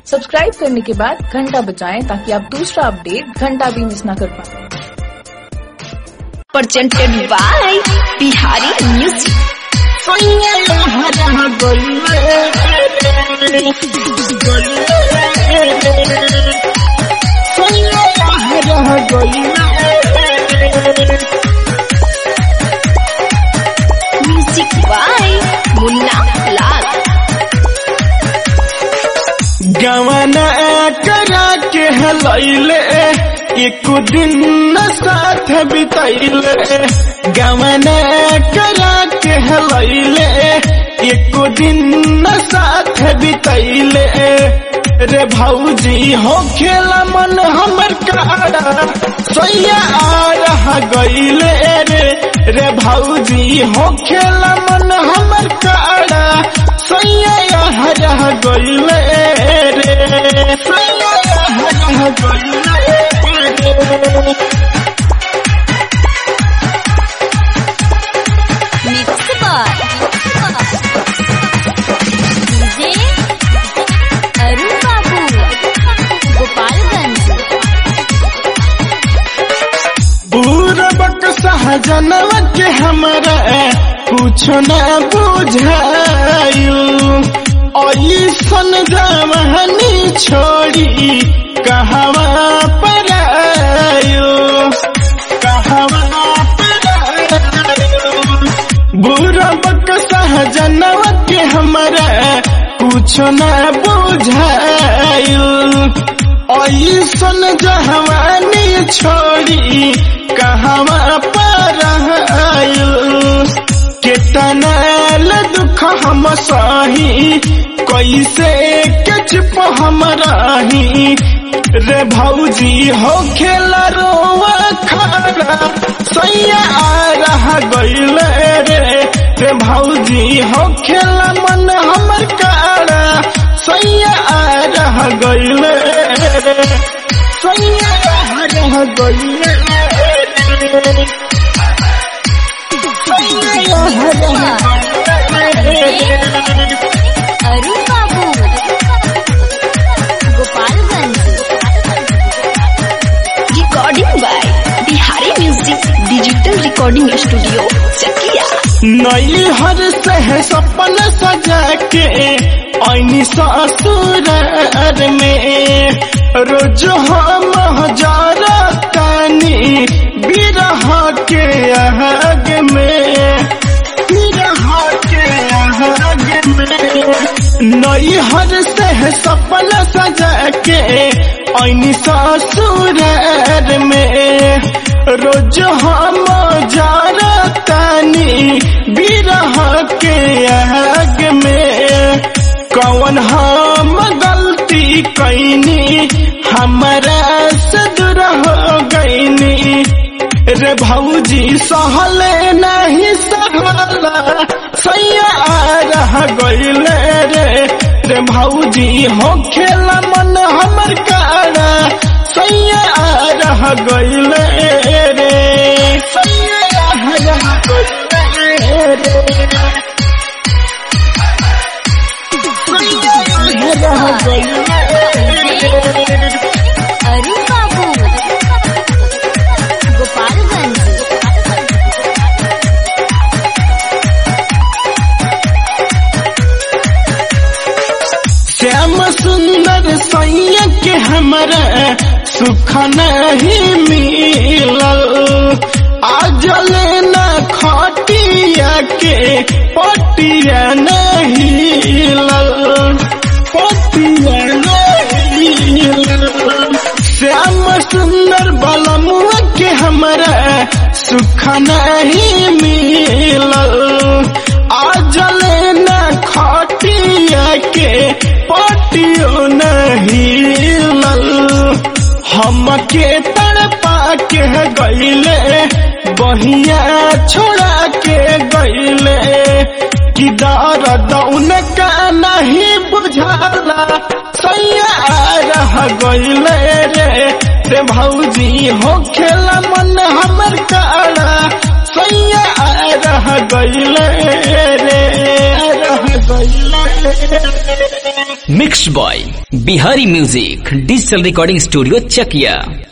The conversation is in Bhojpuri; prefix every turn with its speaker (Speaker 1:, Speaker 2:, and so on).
Speaker 1: सब्सक्राइब करने के बाद घंटा बजाएं ताकि आप दूसरा अपडेट घंटा भी मिस ना कर पाए
Speaker 2: presented by Bihari Music. Music by Munna Lal.
Speaker 3: गवना करा के हलैले एक दिन न साथ बितैले गवना करा के हलैले एक दिन न साथ बितैले रे भौजी हो खेला मन हमर काड़ा सैया आ रहा गईले रे रे भौजी हो खेला मन हमर काड़ा सैया यहाँ रह गईले रे सैया यहाँ रह गईले रे
Speaker 2: Mix by DJ Arun Babu, Gopalganj.
Speaker 3: पूरबक Sahjanwa के हमरा कुछ न बुझायु ऐसन जवानी छोड़ी कहवा पर आयु कहवा पर आयु बुरबक सहजनवा के हमरा कुछ न बुझायु ऐसन जहवानी छोड़ी कहवा पर आयु केतना ल दुख हम सही कैसे के चुप हम रही रे भौजी हो खेला रोवा खारा सैया आ रहा गईल रे रे भौजी हो खेला मन हमर काड़ा सैया आ रहा गईल रे सैया आ रहा गईल रे सैया आ रहा गईल रे
Speaker 2: Arun Babu, Gopalganj. Recording by Bihari Music Digital Recording Studio, Chakia.
Speaker 3: नई हर से सपन सजा के ऐनी ससुरार में रोज हम हजारा तानी बिरह के आग में बिरह के आग में नई हर से सपन सजा के ऐनी ससुरार में रोज हम जारा तानी बिरह के आग में कौन हम गलती कैनी हमारा से दूर हो गईनी रे भौजी सहले नहीं सहला सैया आ रहा गईले रे रे भौजी हो खेला मन हमर काड़ा सैया आ रहा गईले रे सैया आ रहा गईले रे सैया आ रहा गईले रे
Speaker 2: Arun Babu, Gopalganj.
Speaker 3: श्याम सुंदर सैया के हमरा सुख नहीं मिलल आज लेना खटिया के पटिया नहीं हिलल पटिया नहीं हिलल श्याम सुंदर बलमुआ के हमरा सुख नहीं मिलल आज लेना खटिया के पटियो नहीं लल हमके तड़पा के गईले बहिया छोड़ा के गईले कि दर्द उनका नहीं बुझाला सैया आ रह गईले रे रे भौजी हो खेला मन हमर काड़ा सैया आ रह गईले रे आ रह गईले
Speaker 4: mix boy Bihari music digital recording studio चकिया